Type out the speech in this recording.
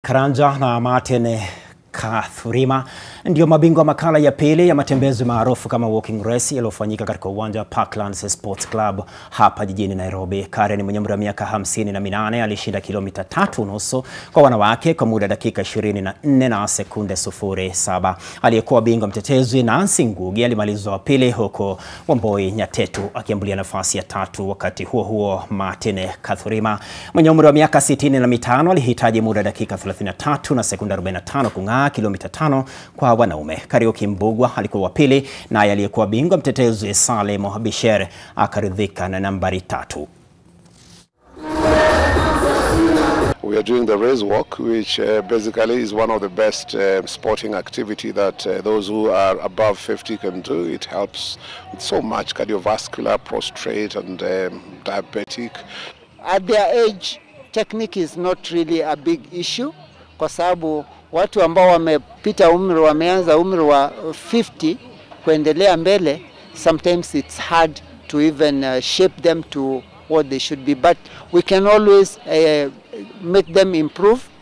Karanja na Martin Kathurima ndio mabingwa makala ya pili ya matembezi maarufu kama walking race yaliyofanyika katika uwanja wa Parklands Sports Club hapa jijini Nairobi. Karen mwenye umri wa miaka hamsini na minane alishinda kilomita tatu nusu kwa wanawake kwa muda dakika 24 na sekunde sufuri saba. Aliyekuwa bingwa mtetezi Nancy Ngugi alimaliza wa pili huku Wamboi Nyatetu akiambulia nafasi ya tatu. Wakati huo huo, Martin Kathurima mwenye umri wa miaka sitini na mitano alihitaji muda dakika 33 na sekunde 45 kung'aa kilomita tano kwa wanaume. Kariuki Mbugwa alikuwa wa pili, naye aliyekuwa bingwa mtetezi Salem Bisher akaridhika na nambari tatu. We are doing the race walk, which uh, basically is one of the best uh, sporting activity that uh, those who are above 50 can do. It helps with so much cardiovascular, prostrate, and um, diabetic. At their age, technique is not really a big issue kwa sababu watu ambao wamepita umri, wameanza umri wa 50 kuendelea mbele, sometimes it's hard to even uh, shape them to what they should be, but we can always uh, make them improve